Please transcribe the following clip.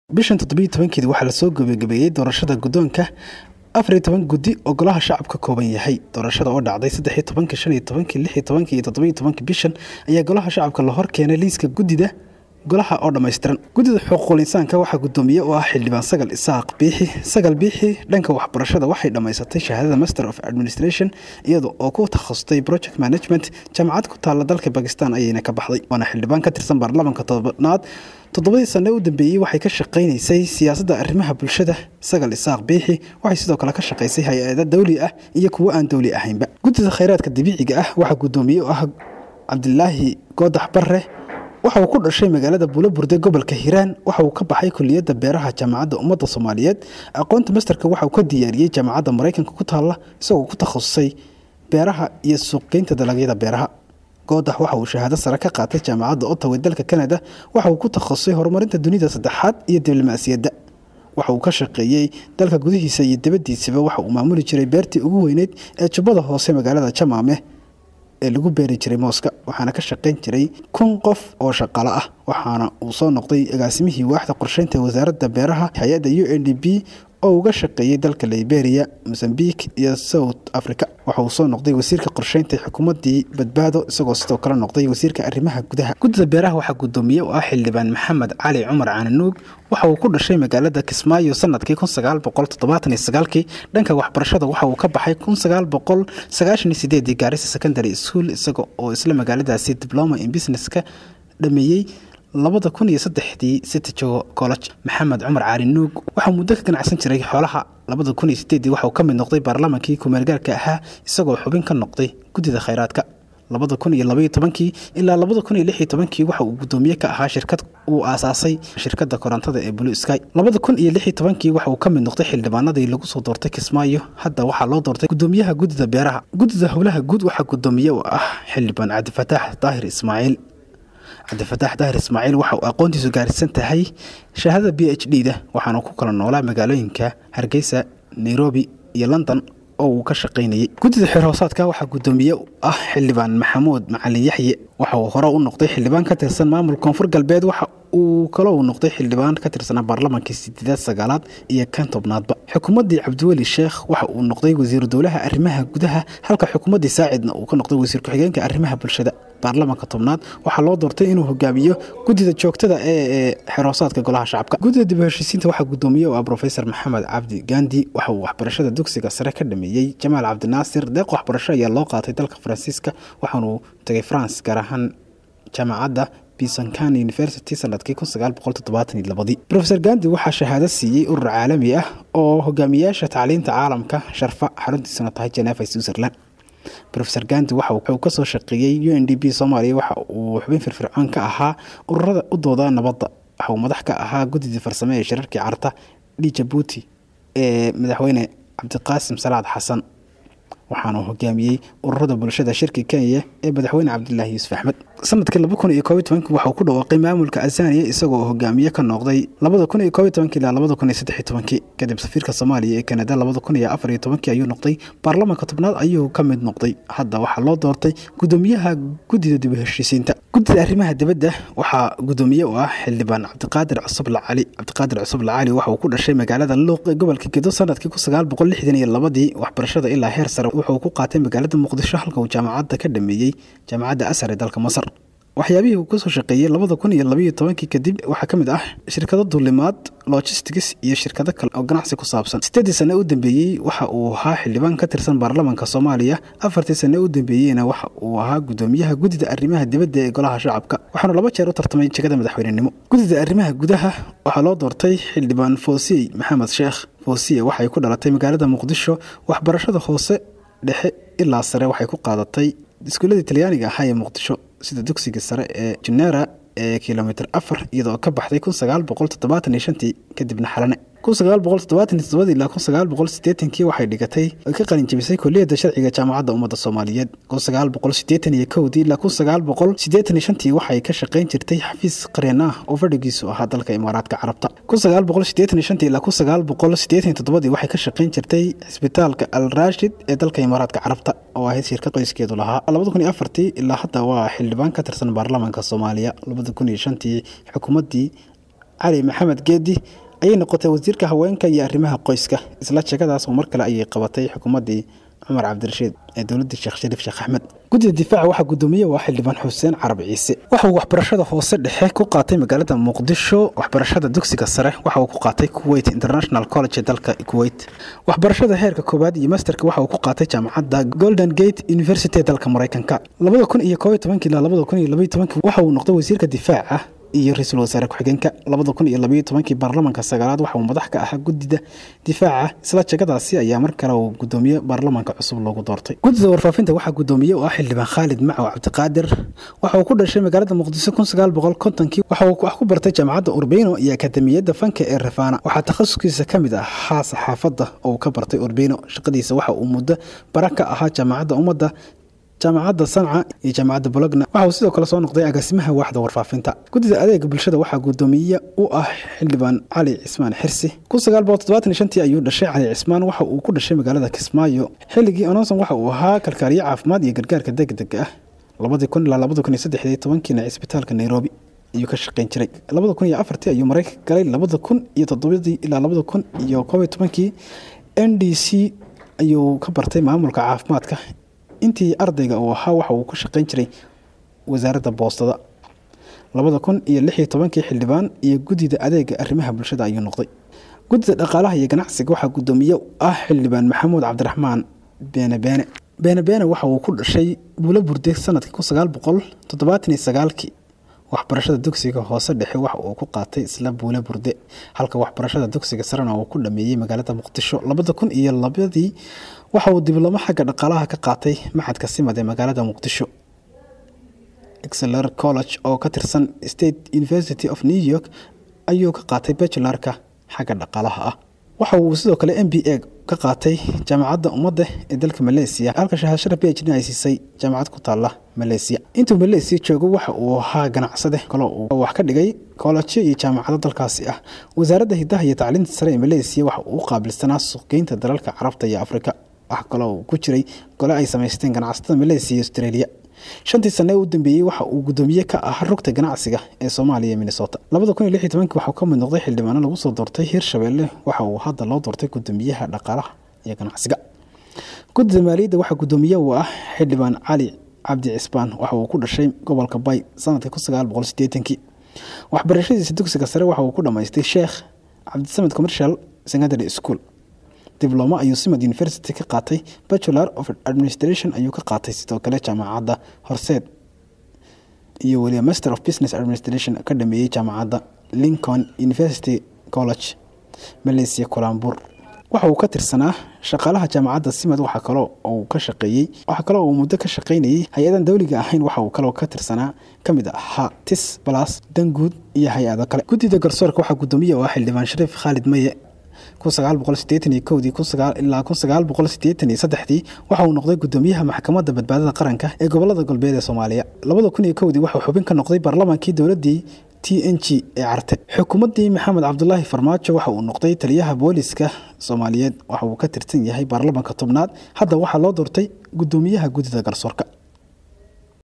bishan toddobiyo tobankeedi waxaa lasoo gabagabeeyey doorashada guddoonka afariyo toban guddi oo golaha shacab ka kooban yahay doorashada oo dhacday saddexiyo tobankii shan iyo tobankii lix iyo tobankii iyo toddobiyo tobankii bishan ayaa golaha shacabka la hor keenay liiska guddida golaha oo dhammaystiran guddida xuquuqul insaanka waxaa guddoomiye u ah xildhibaan sagal isaaq biixi sagal biixi dhanka waxbarashada waxay dhammaysatay shahaadada master of administration iyada oo ku takhasustay project management jaamacad ku taalla dalka bakistan ayayna ka baxday waana xildhibaan ka tirsan baarlamaanka tobanaad toddobadii sanne u dambeeyey waxay ka shaqaynaysay siyaasadda arrimaha bulshada sagal isaaq biixi waxay sidoo kale ka shaqaysay hay-ada dawli ah iyo kuwo aan dawli ahaynba guddida khayraadka dabiiciga ah waxaa guddoomiye u ah cabdilaahi goodax barre waxa uu ku dhashay magaalada buulaburde gobolka hiiraan waxa uu ka baxay kuliyadda beeraha jaamacadda ummadda soomaaliyeed aqoonta masterka waxa uu ka diyaariyey jaamacadda maraykanka ku taalla isagoo ku takhasusay beeraha iyo suuqgeynta dalagyada beeraha goodax waxa uu shahaado sare ka qaatay jaamacadda ottawa dalka canada waxa uu ku takhasusay horumarinta dunida saddexaad iyo diblomaasiyadda waxa uu ka shaqeeyey dalka gudihiisa iyo dibaddiisaba waxa uu maamuli jiray beertii ugu weyneyd ee jubbada hoose magaalada jamaame ee lagu beeri jiray mooska waxaana ka shaqayn jiray kun qof oo shaqalo ah waxaana uu soo noqday agaasimihii waaxda qorsheynta wasaaradda beeraha hay-adda u n d b oo uga shaqeeyey dalka liberia mozambique iyo south africa waxa uu soo noqday wasiirka qorsheynta xukuumaddii badbaado isagoo sidoo kale noqday wasiirka arrimaha gudaha guddida beeraha waxaa guddoomiye u ah xildhibaan maxamed cali cumar cananuug waxa uu ku dhashay magaalada kismaayo sanadkii kun sagaal boqol toddobaatan iyo sagaalkii dhanka waxbarashada waxa uu ka baxay kun sagaal boqol sagaashan iyo sideedii gaarisa secondary school isaga oo isla magaaladaasi diploma in business ka dhameeyey labada kun iyo saddexdii sitajogo college maxamed cumar caali nuug waxaa muddo ka ganacsan jiray xoolaha labada kun iyo sideedii waxauu ka mid noqday baarlamaankii kumeelgaarka ahaa isagoo xubin ka noqday guddida khayraadka labada kun iyo labaiyo tobankii ilaa labada kun iyo lix iyo tobankii waxa uu guddoomiye ka ahaa shirkad uu aasaasay shirkadda korontada ee blue sky labada kun iyo lix iyo tobankii waxa uu ka mid noqday xildhibaanadii lagu soo doortay kismaayo hadda waxaa loo doortay guddoomiyaha guddida beeraha guddida howlaha guud waxaa guddoomiye u ah xildhibaan cabdifataax daahir ismaaciil cabdifataax daahir ismaaciil waxa uu aqoontiisu gaarsiisan tahay shahaadada b h d da waxaana ku kala noolaa magaalooyinka hargeysa nairobi iyo london oo uu ka shaqaynayay guddida xeer hoosaadka waxaa guddoomiye ah xildhibaan maxamuud macalin yaxye waxa uu hore u noqday xildhibaan ka tirsan maamulka koonfur galbeed waxa uu kaloo uu noqday xildhibaan ka tirsanaa baarlamaankii sideedaad sagaalaad iyo kan tobnaadba xukuumaddii cabdiweli sheekh waxa uu noqday wasiiru dowlaha arrimaha gudaha halka xukuumaddii saacidna uu ka noqday wasiir ku-xigeenka arrimaha bulshada baarlamaanka tobnaad waxaa loo doortay inuu hogaamiyo guddida joogtada ee xeroosaadka golaha shacabka guddida dib u heshiisiinta waxaa guddoomiye u ah rofesor maxamed cabdi gandi waxa uu waxbarashada dugsiga sare ka dhameeyey jamaal cabdinaasir deeq waxbarasho ayaa loo qaatay dalka faransiiska waxaanuu tegay france gaar ahaan jaamacadda bisankan university sanadkii kun sagaal boqol toddobaatan iyo labadii rofesor gandi waxaa shahaado siiyey urur caalami ah oo hogaamiyaasha tacliinta caalamka sharfa xaruntiisuna tahay genefa switzerland rofesor gandi waxa uu kasoo shaqeeyey u n d b soomaaliya waxa uu xubin firfircoon ka ahaa ururada u dooda nabadda waxa uu madax ka ahaa guddidii farsame ee shirarkii carta dhi jabuuti ee madaxweyne cabdiqaasim salaad xasan waxaana hogaamiyey ururada bulshada shirki kenya ee madaxweyne cabdilaahi yuusuf axmed sanadkii laba kun iyo koob iyo tobankii waxauu ku dhawaaqay maamulka azaniya isagoo hogaamiye ka noqday labada kun iyo koob iyo tobankii ilaa labada kun iyo saddex iyo tobankii kadib safiirka soomaaliya ee kanada labada kun iyo afar iyo tobankii ayuu noqday baarlamaanka tobnaad ayuu ka mid noqday hadda waxaa loo doortay guddoomiyaha guddida dib u heshiisiinta guddida arrimaha dibadda waxaa guddoomiye u ah xildhibaan cabdiqaadir cusub lacali cabdiqaadir cusub lacali waxa uu ku dhashay magaalada luuq ee gobolka gedo sanadkii kun sagaal boqol lixdan iyo labadii waxbarashada ilaa heer sare wuxuu ku qaatay magaalada muqdisho halka uu jaamacadda ka dhameeyey jaamacadda asar ee dalka masar waxyaabihii uu kasoo shaqeeyey labada kun iyo labaiyo tobankii kadib waxaa ka mid ah shirkado duulimaad logistics iyo shirkado kale oo ganacsi ku saabsan sideedii sane u dambeeyey waxa uu ahaa xildhibaan ka tirsan baarlamaanka soomaaliya afartii sane u dambeeyeyna waxa uu ahaa guddoomiyaha guddida arrimaha dibadda ee golaha shacabka waxaanu laba jeer u tartamay jegada madaxweynenimo guddida arrimaha gudaha waxaa loo doortay xildhibaan foosiyey maxamed sheekh foosiye waxay ku dhalatay magaalada muqdisho waxbarashada hoose dhexe ilaa sare waxay ku qaadatay iskuuladii talyaaniga ahaa ee muqdisho sida dugsiga sare ee junera ee kilomitr afar iyadoo ka baxday kun sagaal boqol toddobaatan iyo shantii kadibna xalane kun sagaal boqol toddobaatan iyo toddobadii ilaa kun sagaal boqol siddeetankii waxay dhigatay ay ka qalin jebisay kuliyadda sharciga jaamacadda ummadda soomaaliyeed kun sagaal boqol siddeetan iyo kowdii ilaa kun sagaal boqol siddeetan iyo shantii waxay ka shaqayn jirtay xafiis qareen ah oo fadhigiisu ahaa dalka imaaraadka carabta kun sagaal boqol siddeetan iyo shantii ilaa kun sagaal boqol siddeetan iyo toddobadii waxay ka shaqayn jirtay cisbitaalka al raashid ee dalka imaaraadka carabta oo ahayd shirka qoyskeedu lahaa labada kun iyo afartii ilaa hadda waa xildhibaan ka tirsan baarlamaanka soomaaliya labada kun iyo shantii xukuumaddii cali maxamed geedi ayay noqotay wasiirka haweenka iyo arrimaha qoyska isla jegadaas mar kale ayay qabatay xukuumaddii cumar cabdirashiid ee dowladii sheekh shariif sheekh axmed guddida difaaca waxaa guddoomiye waa xildhibaan xuseen carab ciise waxa uu waxbarashada hoose dhexe ku qaatay magaalada muqdisho waxbarashada dugsiga sare waxa uu ku qaatay kuwait international college ee dalka kuwait waxbarashada heerka koowaad iyo masterka waxa uu ku qaatay jaamacadda golden gate university ee dalka maraykanka labada kun iyo koob iyo tobankii ilaa labada kun iyo labaiyo tobankii waxa uu noqday wasiirka difaaca iyo ra-iisul wasaare ku-xigeenka labada kun iyo labaiyo tobankii baarlamaanka sagaalaad waxa uu madax ka ahaa guddida difaaca isla jegadaasi ayaa mar kale uu guddoomiye baarlamaanka cusub loogu doortay guddida warfaafinta waxaa guddoomiye u ah xildhibaan khaalid macow cabdiqaadir waxa uu ku dhashay magaalada muqdisho kun sagaal boqol kontonkii waxa uu wax ku bartay jaamacadda urbino iyo akademiyadda fanka ee rafana waxaa takhasuskiisa ka mid ahaa saxaafadda oo uu ka bartay urbino shaqadiisa waxa uu muddo bara ka ahaa jaamacadda ummadda jaamacadda sanca iyo jaamacadda bologna waxa uu sidoo kale soo noqday agaasimaha waaxda warfaafinta guddida adeega bulshada waxaa guddoomiye u ah xildhibaan cali cismaan xirsi kun sagaal boqol toddobaatan iyo shantii ayuu dhashay cali cismaan waxa uu ku dhashay magaalada kismaayo xilligii ononson waxa uu ahaa kalkaaliye caafimaad iyo gargaarka degdega ah labadii kun ilaa labada kun iyo saddexdii tobankiina cisbitaalka nairobi ayuu ka shaqayn jiray labada kun iyo afartii ayuu maraykanka galay labada kun iyo toddobadii ilaa labada kun iyo koob iyo tobankii n d c ayuu ka bartay maamulka caafimaadka intii ardayga uu ahaa waxa uu ka shaqayn jiray wasaaradda boostada labada kun iyo lix iyo tobankii xildhibaan iyo guddida adeega arrimaha bulshada ayuu noqday guddida dhaqaalaha iyo ganacsiga waxaa guddoomiye ah xildhibaan maxamuud cabdiraxmaan beene beene beene beene waxa uu ku dhashay buulo burde sanadkii kun sagaal boqol toddobaatan iyo sagaalkii waxbarashada dugsiga hoose dhexe waxa uu ku qaatay isla buule burde halka waxbarashada dugsiga sarena uu ku dhameeyey magaalada muqdisho labada kun iyo labadii waxa uu diblomo xagga dhaqaalaha ka qaatay maxadka simad ee magaalada muqdisho exeler college oo ka tirsan state university of new york ayuu ka qaatay bajularka xagga dhaqaalaha ah waxa uu sidoo kale m b a ka qaatay jaamacadda ummadda ee dalka maleesiya halka shahaashada b h d ay siisay jaamacad ku taalla maleesiya intuu maleesiya joogo waxa uu ahaa ganacsade kaloo uu wax ka dhigay koolajyo iyo jaamacado dalkaasi ah wasaaradda hidaha iyo tacliinta sare ee maleesiya waxa uu u qaabilsanaa suuqgeynta dalalka carabta iyo afrika wax kaloo uu ku jiray gole ay samaysteen ganacsatada maleesiya iyo australia shantii sane ee u dambeeyey waxa uu guddoomiye ka ahaa rugta ganacsiga ee soomaaliya iyo minnesota labada kun iyo lix iyo tobankii waxuu ka mid noqday xildhibaano lagu soo doortay hirshabeelle waxa uu hadda loo doortay guddoomiyaha dhaqaalaha iyo ganacsiga guddida maaliyadda waxaa guddoomiye uu ah xildhibaan cali cabdi cisbaan waxa uu ku dhashay gobolka bay sanadkii kun sagaal boqol sideetankii waxbarashadiisa dugsiga sare waxa uu ku dhammaystay sheekh cabdisamed commercial secondary school diblomo ayuu simad university ka qaatay bachelor of administration ayuu ka qaatay sidoo kale jaamacadda horseed iyo weliba master of business administration ka dhameeyey jaamacadda lincoln university college malaysia kolambur waxa uu ka tirsanaa shaqaalaha jaamacadda simad waxa kaloo uu ka shaqeeyey waxaa kaloo uu muddo ka shaqaynayey hay-adan dowliga ahayn waxa uu kaloo ka tirsanaa ka mid ahaa tis balas danguud iyo hay-ado kale guddida garsoorka waxaa guddoomiye u ah xildhibaan shariif khaalid maye kun sagaal boqol sideetan iyo kowdii ilaa kun sagaal boqol sideetan iyo saddexdii waxa uu noqday guddoomiyaha maxkamadda badbaadada qaranka ee gobolada galbeed ee soomaaliya labada kun iyo kowdii waxuu xubin ka noqday baarlamaankii dowladdii t n g ee carte xukuumaddii maxamed cabdulaahi farmaajo waxa uu noqday taliyaha booliska soomaaliyeed waxa uu ka tirsan yahay baarlamaanka tobnaad hadda waxaa loo doortay guddoomiyaha guddida garsoorka